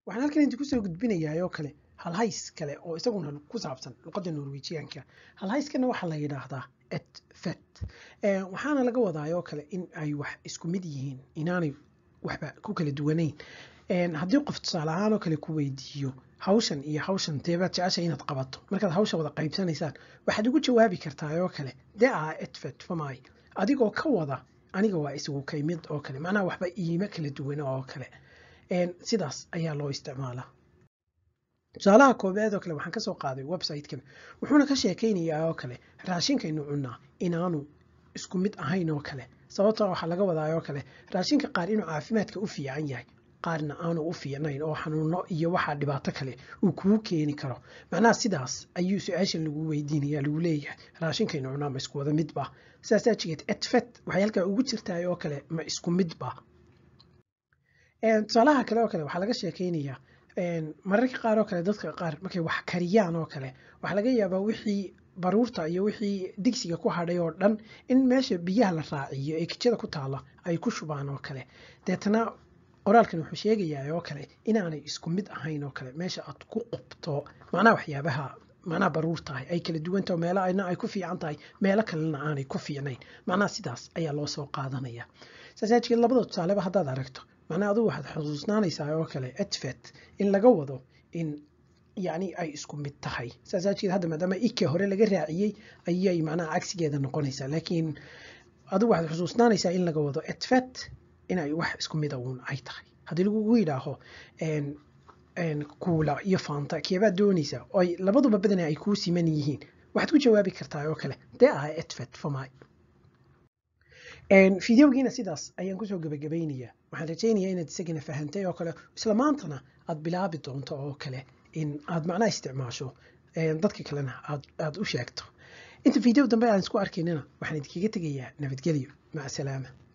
waxaan halkan idinku soo gudbinayaa oo kale halhays kale oo isaguna ku saabsan luqadda norwejiyaanka halhayskana waxaa la yidhaahdaa et fet waxaana laga wadaa oo kale in ay wax isku mid yihiin inaanay waxba ku kala duwanayn haddii qof tusaale ahaan oo kale ku weydiiyo hawshan iyo hawshan deebaad jecesha inaad qabato markaad hawsha wada qaybsanaysaan waxaad ugu jawaabi kartaa oo kale de a etfet famay adigoo ka wada aniga waa isugu kaymid oo kale macnaha waxba iima kala duwana oo kale sidaas ayaa loo isticmaalaa tusaalaha koobaad oo kale waxaan kasoo qaaday website-kan wuxuuna ka sheekaynayaa oo kale raashinkaynu cunnaa inaanu isku mid ahayn oo kale sababta waxaa laga wadaa oo kale raashinka qaar inuu caafimaadka u fiican yahay qaarna aanu u fiicnayn oo xanuuno iyo waxaa dhibaato kale uu kugu keeni karo macnaha sidaas ayuu su-aashan lagu weydiinaya lagu leeyahay raashinkaynu cunaa ma isku wada midba sidaas aajigeed etfet waxay halkaa ugu jirtaa oo kale ma isku midba tusaalaha kale oo kale waxaa laga sheekaynayaa mararka qaar oo kale dadka qaar markay wax kariyaan oo kale waxaa laga yaabaa wixii baruurta iyo wixii digsiga ku hadhay oo dhan in meesha biyaha la raaciyo ee kijada ku taala ay ku shubaan oo kale deetana qoraalkan wuxuu sheegayaa oo kale inaanay isku mid ahayn oo kale meesha aad ku qubto macnaha waxyaabaha macnaha baruur tahay ay kala duwan tahay meelo ayna ay ku fiican tahay meelo kalena aanay ku fiicnayn macnaha sidaas ayaa loo soo qaadanaya saas aajigeed labada tusaaleba haddaad aragto macnaha adigu waxaad xusuusnaanaysaa oo kale etfet in laga wado in yacni ay isku mid tahay saas aajigeed hadda maadaama ike hore laga raaciyey ayay macnaha cagsigeeda noqonaysaa laakiin adigu waxaad xusuusnaanaysaa in laga wado etfet inay wax isku mid uun ay tahay haddii lagugu yidhaaho kuula iyo faanta keebaad doonaysaa oo ay labaduba badana ay kuu siman yihiin waxaad ku jawaabi kartaa oo kale dee ah etfet famay fideogiina sidaas ayaan kusoo gabagabaynayaa waxaan rajaynayaa inaad isagana fahantay oo kale isla maantana aad bilaabi doonto oo kale in aad macnaha isticmaasho dadka kalena aad u sheegto inta video dambe aan isku arkaynana waxaan idinkaga tegayaa nabadgelyo maca salaama